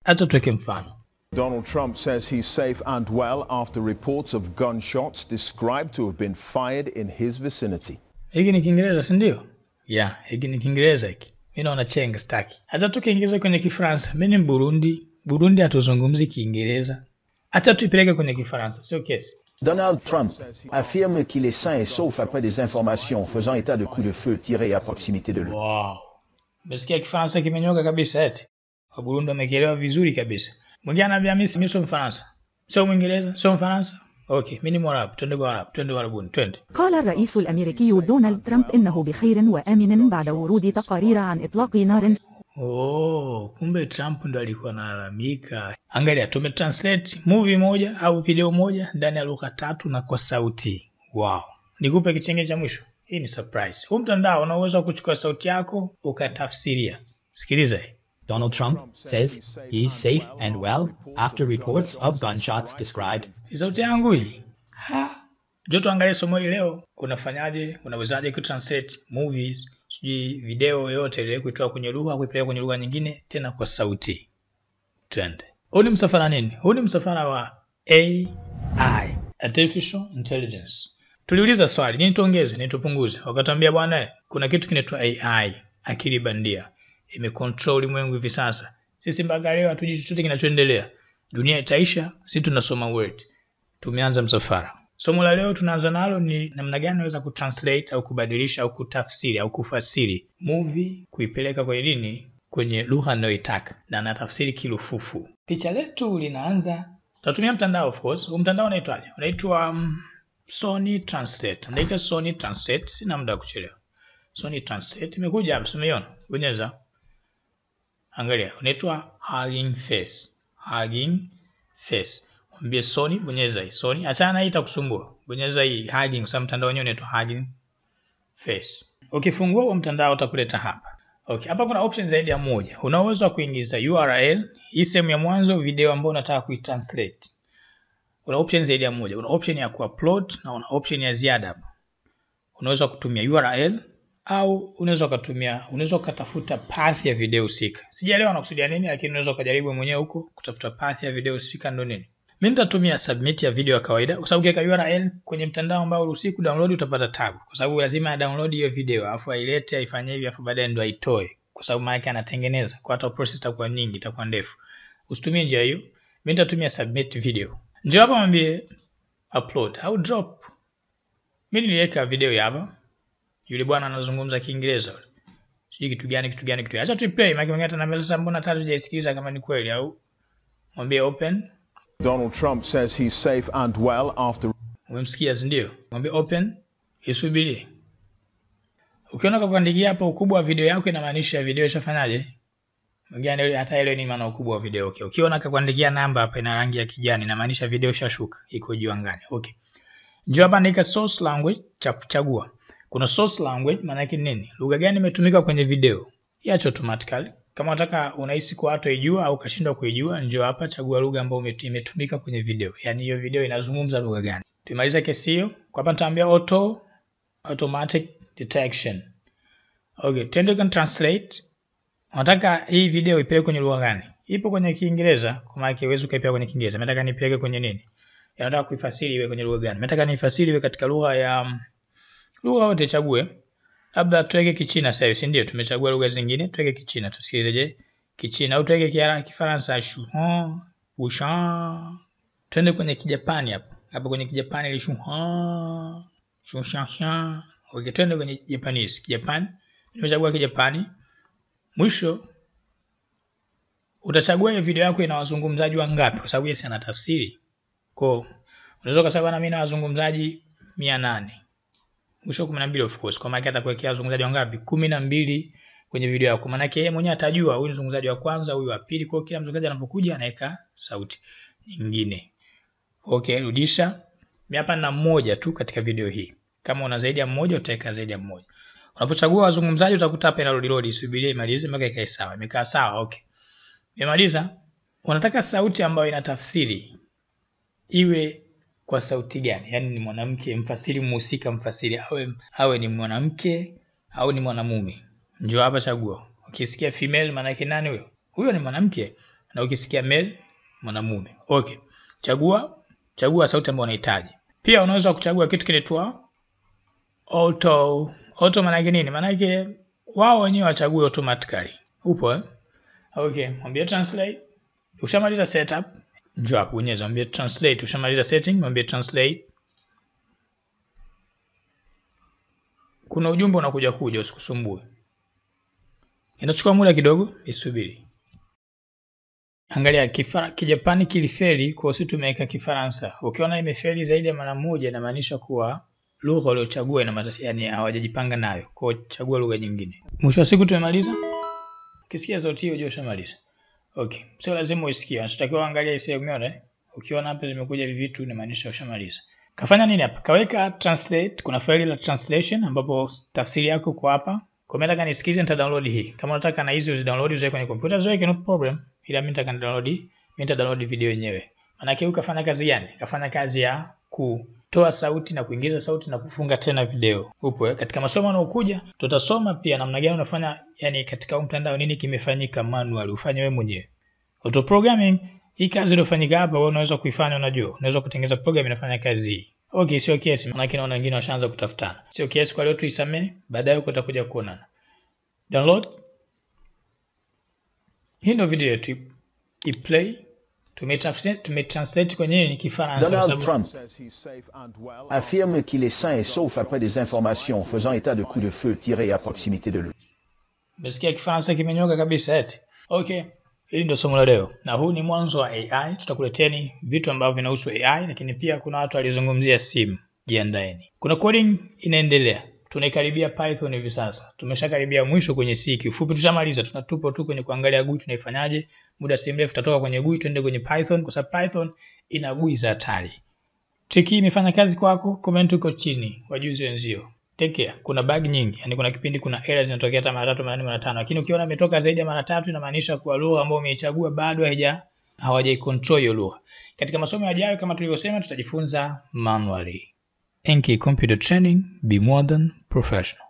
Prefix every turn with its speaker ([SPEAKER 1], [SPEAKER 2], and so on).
[SPEAKER 1] Hata tuweke mfano.
[SPEAKER 2] Donald Trump says he's safe and well after reports of gunshots described to have been fired in his vicinity.
[SPEAKER 1] Hiki ni Kiingereza si ndio? Yeah, hiki ni Kiingereza hiki. Mimi naona chenga staki. Hata tukiingiza kwenye Kifaransa, mimi ni Burundi. Burundi hatuzungumzi Kiingereza. Hata tuipeleke kwenye Kifaransa, sio kesi.
[SPEAKER 3] Donald Trump affirme qu'il est sain et sauf après des informations faisant état de coups de feu tirés à proximité de lui.
[SPEAKER 1] Wow. Umesikia Kifaransa kimenyoka kabisa eti. Wa Burundi wamekielewa vizuri kabisa. Mwingine anaambia mimi mimi sio Mfaransa. Sio Mwingereza, sio Mfaransa. Okay, mimi ni Mwarabu. Twende kwa Arabu, twende Warabuni, twende.
[SPEAKER 4] قال الرئيس الأمريكي دونالد ترامب إنه بخير وآمن بعد ورود تقارير عن إطلاق نار
[SPEAKER 1] Oh, kumbe Trump ndo alikuwa analalamika. Angalia, tumetranslate movie moja au video moja ndani ya lugha tatu na kwa sauti. Wow. Nikupe kichenge cha mwisho. Hii ni surprise. Huu mtandao una uwezo wa kuchukua sauti yako ukatafsiria. Sikiliza hii.
[SPEAKER 5] Donald Trump says he is safe and well after reports of gunshots described
[SPEAKER 1] Ni sauti yangu hii. Ha. Njoo tuangalie somo hili leo. Unafanyaje? Unawezaje kutranslate movies, sijui video yoyote ile kuitoa kwenye lugha kuipeleka kwenye lugha nyingine tena kwa sauti. Twende. Huu ni msafara nini? Huu ni msafara wa AI, Artificial Intelligence. Tuliuliza swali, nini tuongeze, nini tupunguze? Wakatuambia bwana, kuna kitu kinaitwa AI, akili bandia. Imecontrol ulimwengu hivi sasa. Sisi mpaka leo hatujui chochote kinachoendelea. Dunia itaisha, sisi tunasoma word. Tumeanza msafara. Somo la leo tunaanza nalo ni namna gani unaweza kutranslate au kubadilisha au kutafsiri au kufasiri movie kuipeleka kwenye nini, kwenye lugha anayoitaka na anatafsiri kilufufu. Picha letu linaanza, tutatumia mtandao of course. Huu mtandao unaitwaje? Unaitwa um, Sony Translate. Andika Sony Translate, sina muda wa kuchelewa. Sony Translate imekuja hapa, umeiona? Bonyeza. Angalia, unaitwa Hugging Face. Hugging Face. Mwambie Sony, bonyeza hii. Sony, achana na hii itakusumbua. Bonyeza hii Hugging, kwa sababu mtandao wenyewe unaitwa Hugging Face. Ukifungua huo mtandao utakuleta hapa. Okay, hapa kuna option zaidi ya moja. Una uwezo wa kuingiza URL, hii sehemu ya mwanzo video ambayo unataka kuitranslate. Una option zaidi ya moja. Una option ya kuupload na una option ya ziada hapa. Unaweza kutumia URL au unaweza ukatumia unaweza ukatafuta path ya video husika. Sijaelewa nakusudia nini, lakini unaweza ukajaribu mwenyewe huko kutafuta path ya video husika ndo nini. Mimi nitatumia submit ya video ya kawaida kwa sababu ukiweka URL kwenye mtandao ambao uruhusi kudownload utapata tabu. Kwa sababu lazima download hiyo video alafu ailete aifanye hivi alafu baadaye ndo aitoe. Kwa sababu maana yake anatengeneza. Kwa hata process itakuwa nyingi, itakuwa ndefu. Usitumie njia hiyo. Mimi nitatumia submit video. Njoo hapa mwambie upload au drop. Mimi niliweka video ya hapa. Yule bwana anazungumza Kiingereza yule. Sijui kitu gani kitu gani kitu gani. Acha tu play, maana mwingine ataniambia sasa mbona hata hujaisikiliza kama ni kweli au mwambie open.
[SPEAKER 2] Donald Trump says he's safe and well after
[SPEAKER 1] Umemsikia si ndio? Mwambie open, isubirie. Ukiona kwa kuandikia hapo ukubwa wa video yako inamaanisha video ishafanyaje? Mwingine hata ile ni maana ukubwa wa video. Okay. Ukiona kwa kuandikia namba hapa ina rangi ya kijani inamaanisha video ishashuka, iko juu angani. Okay. Njoo hapa andika source language cha kuchagua. Kuna source language maana yake nini? Lugha gani imetumika kwenye video? Iache automatically. Kama unataka unahisi kwa watu waijua au kashindwa kuijua, njoo hapa chagua lugha ambayo imetumika kwenye video. Yaani hiyo video inazungumza lugha gani? Tumaliza kesi hiyo. Kwa hapa nitaambia auto automatic detection. Okay, twende kwa translate. Unataka hii video ipeleke kwenye lugha gani? Ipo kwenye Kiingereza, kwa maana huwezi ukaipeleka kwenye Kiingereza. Nataka nipeleke kwenye nini? Nataka kuifasiri iwe kwenye lugha gani? Nataka nifasiri iwe katika lugha ya lugha yote chague. Labda tuweke Kichina sasa hivi, si ndio? Tumechagua lugha zingine, tuweke Kichina. Tusikilize je? Kichina au tuweke Kifaransa shuhan, wushan. Twende kwenye Kijapani hapo. Hapo kwenye Kijapani ile shuhan, shushasha. Okay, twende kwenye Japanese. Kijapani. Nimechagua Kijapani. Mwisho utachagua hiyo video yako ina wazungumzaji wangapi kwa sababu yeye ana tafsiri. Kwa unaweza kusema na mimi na wazungumzaji 800. Mwisho 12 of course. Kwa maana atakuwekea wazungumzaji wangapi? 12 kwenye video yako. Maana yake yeye mwenyewe atajua huyu ni mzungumzaji wa kwanza, huyu wa pili. Kwa kila mzungumzaji anapokuja anaweka sauti nyingine. Okay, rudisha. Mimi hapa nina mmoja tu katika video hii. Kama una zaidi ya mmoja utaweka zaidi ya mmoja. Unapochagua wazungumzaji utakuta hapa ina load load, isubirie imalize mpaka ikae sawa. Imekaa sawa, okay. Imemaliza. Unataka sauti ambayo ina tafsiri iwe kwa sauti gani? Yaani ni mwanamke, mfasiri mhusika, mfasiri awe awe ni mwanamke au ni mwanamume. Njoo hapa chagua. Ukisikia female maana yake nani huyo? Huyo ni mwanamke. na ukisikia male mwanamume. Okay. Chagua chagua sauti ambayo unahitaji. Pia unaweza kuchagua kitu kinaitwa auto. Auto maana yake nini? Maana yake wao wenyewe wachague automatically. Upo eh? Okay, mwambie translate. Ushamaliza setup, njoo hapo bonyeza mwambie translate. Ushamaliza setting, mwambie translate. Kuna ujumbe unakuja kuja, usikusumbue. Inachukua muda kidogo, isubiri. Angalia kifara, Kijapani kilifeli kwa sisi tumeweka Kifaransa. Ukiona imefeli zaidi ya mara moja inamaanisha kuwa lugha uliochagua ina matatizo, yani hawajajipanga nayo. Kwa hiyo chagua lugha nyingine. Mwisho wa siku tumemaliza. Ukisikia sauti hiyo unajua ushamaliza. Okay. Sio lazima uisikie. Unachotakiwa angalia hisia umeona eh? Ukiona hapa zimekuja hivi vitu inamaanisha ushamaliza. Kafanya nini hapa? Kaweka translate, kuna faili la translation ambapo tafsiri yako kwa hapa. Kwa mimi nataka nisikize nita download hii. Kama unataka na hizi uzi download uziweke kwenye kompyuta ziweke no problem. Ila mimi nataka download, mimi nita download video yenyewe. Maana yake ukafanya kazi gani? Kafanya kazi ya kutoa sauti na kuingiza sauti na kufunga tena video. Upo eh? Katika masomo yanayokuja tutasoma pia namna gani unafanya yani katika huu mtandao nini kimefanyika manual ufanye wewe mwenyewe. Auto programming hii kazi iliyofanyika hapa wewe unaweza kuifanya unajua. Unaweza kutengeneza program inafanya kazi hii. Okay, sio kesi. Maana naona wengine washaanza kutafutana. Sio kesi kwa leo tuisamee, baadaye huko utakuja kuonana. Download. Hii ndio video yetu. I-play. Tumetranslate tumetranslate kwenye ni Kifaransa. kwa
[SPEAKER 3] Donald
[SPEAKER 1] sababu-
[SPEAKER 3] Trump affirme qu'il est sain et sauf après des informations faisant état de coups de feu tirés à proximité de lui.
[SPEAKER 1] Umesikia Kifaransa kimenyoka kabisa eti. Okay, hili ndio somo la leo, na huu ni mwanzo wa AI. Tutakuleteni vitu ambavyo vinahusu AI, lakini pia kuna watu waliozungumzia simu. Jiandaeni, kuna coding inaendelea. Tunaikaribia Python hivi sasa, tumeshakaribia mwisho kwenye C. Kiufupi tushamaliza, tunatupo tu kwenye kuangalia GUI tunaifanyaje. Muda si mrefu tutatoka kwenye GUI tuende kwenye Python, kwa sababu Python ina GUI za hatari. Trick hii imefanya kazi kwako? Comment huko chini, wajuzi wenzio. Take care. Kuna bug nyingi, yani kuna kipindi kuna errors zinatokea hata mara tatu, mara nne, mara tano, lakini ukiona imetoka zaidi ya mara tatu inamaanisha kuwa lugha ambayo umeichagua bado haija hawajaicontrol hiyo lugha. Katika masomo yajayo kama tulivyosema, tutajifunza manually. Enki Computer Training, be more than professional.